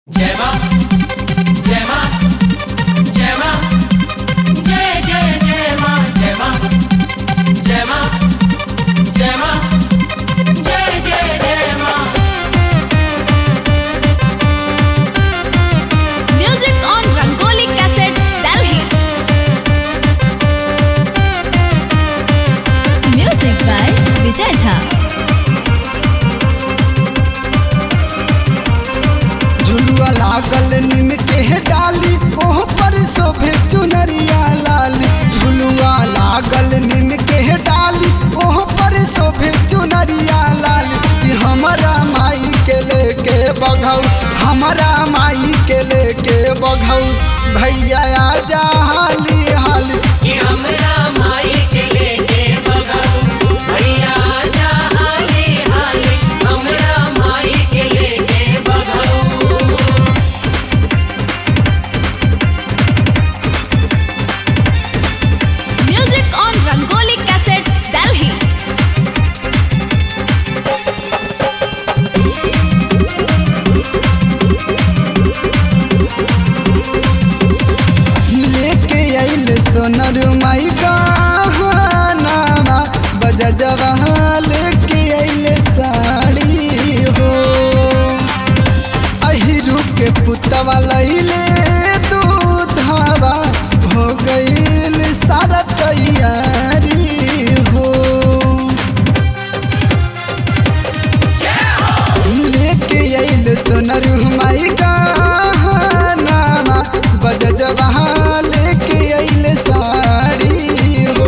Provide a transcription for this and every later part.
जय मां जय मां जय मां जय जय जय मां जय मां जय मां जय मां जय जय जय मां Music on Rangoli Cassette, Delhi. Music by Vijay Jha. झुलुआ लागल निम के डाली ओह पर शोभे चुनरिया लाली झुलुआ लागल निम के डाली ओह पर शोभे चुनरिया लाली कि हमारा माई के लेके बघऊ हमारा माई के लेके बघऊ भैया आजा हाली हाली कि हमरा माई के लेके बगाऊ भैया जा हाली हाली हमरा माई के लेके बगाऊ Music on Rangoli Cassette, Delhi. लेके आइल सोनर माई गहनामा बजा जवा लेके आइल साड़ी हो अहिरू के पुतवा लैले दूधवा हो गइल सारा तैयारी हो लेके आइल सोनर माई गहनामा बज जबहा लेके आइल साड़ी हो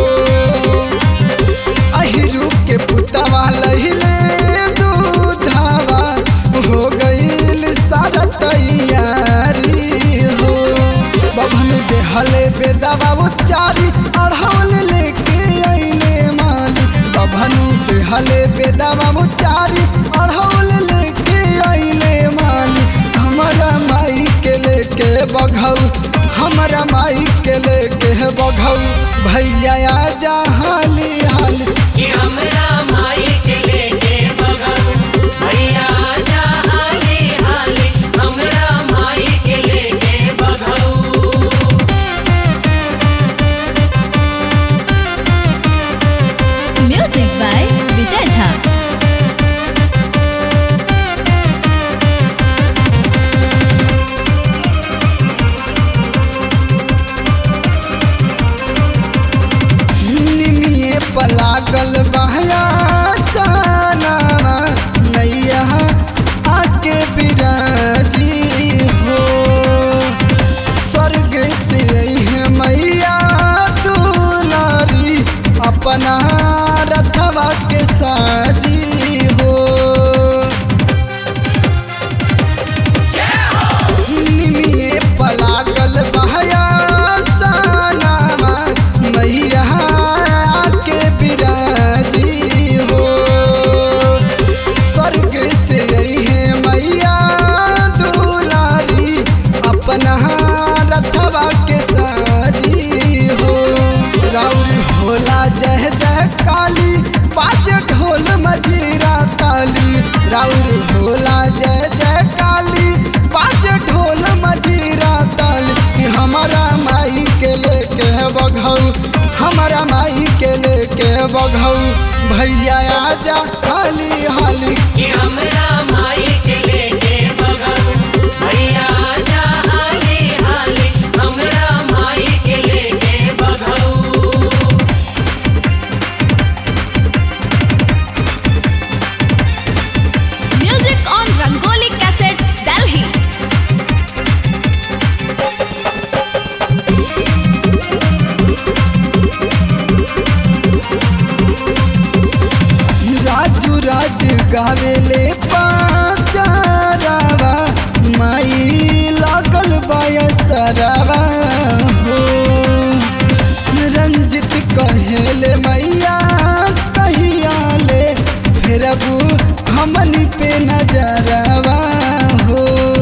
अहिरू के पुतवा लहिले दूधवा हो गइल सारा तैयारी हो बभन देहले बेदवा उच्चारी अढ़ौल लेके आइले माली बभनु देहले बेदवा उच्चारी अढ़ौल लेके आइले माली हमारा माई के लेके बघऊ हमारा माई के लेके बघऊ भैया आजा हाली हाली कि हमरा माई के लेके बगाऊ भैया जा हाली हाली हमरा माई के लेके बगाऊ Music by Vijay Jha. निमिये पलागल बहया साना नैया आके बिराजी हो स्वर्ग से है मैया दुलारी अपना रथवा के साजी हो निमिये पलागल बहया सानामा मैया के बिराजी हो स्वर्ग से है मैया दुलारी अपना रथवा के साजी हो राउर भोला जय जय काली पाँच ढोल मजीरा ताली राउर भोला जय जय काली पाँच ढोल मजीरा ताली कि हमारा माई के लेके बघऊ हमारा माई के लेके बघऊ भैया आजा हाली हाली कि हमरा माई के लेके बगाऊ भैया जा हाली हाली हमरा माई के लेके बगाऊ Music on Rangoli Cassette, Delhi. Raju राज गावेले पाचारावा माई लागल बयसरावा हो रंजित कहेले मैया कहिया ले फेरबू हमनी पे नजरवा हो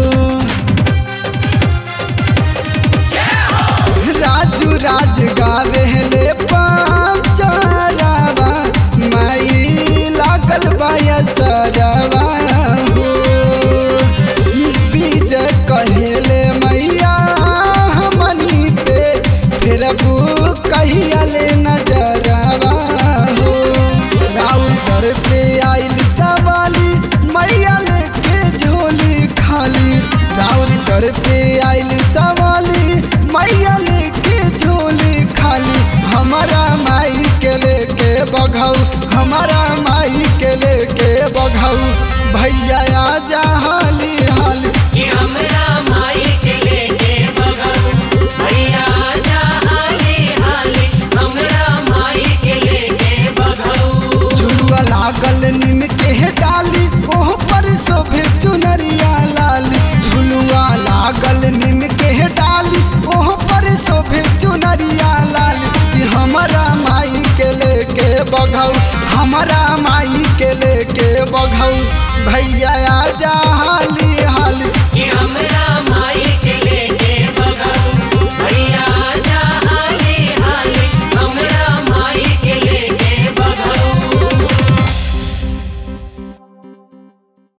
राजू राज गावेले पाचारावा माई लागल बयसरावा हो बीज कहेले मैया हमनी पे फिर कहिया ले नजरवा हो राउर घर पे आइल सवाली मैया लेके झोली खाली राउर घर पे आइल सवाली मैया लेके झोली खाली हमारा माई के लेके बघाऊ हमारा माई के लेके बघाऊ भैया आजा हाली हाली कि हमरा माई के लेके बगाऊ भैया जा हाली हाली हमरा माई के लेके बगाऊ झुलुआ लागल निम के डाली ओह पर शोभे चुनरिया लाली झुलुआ लागल निम के डाली ओह पर शोभे चुनरिया लाली कि हमारा माई के लेके बघाऊ हमारा माई के लेके बघाऊ भैया आजा हाली हाली कि हमरा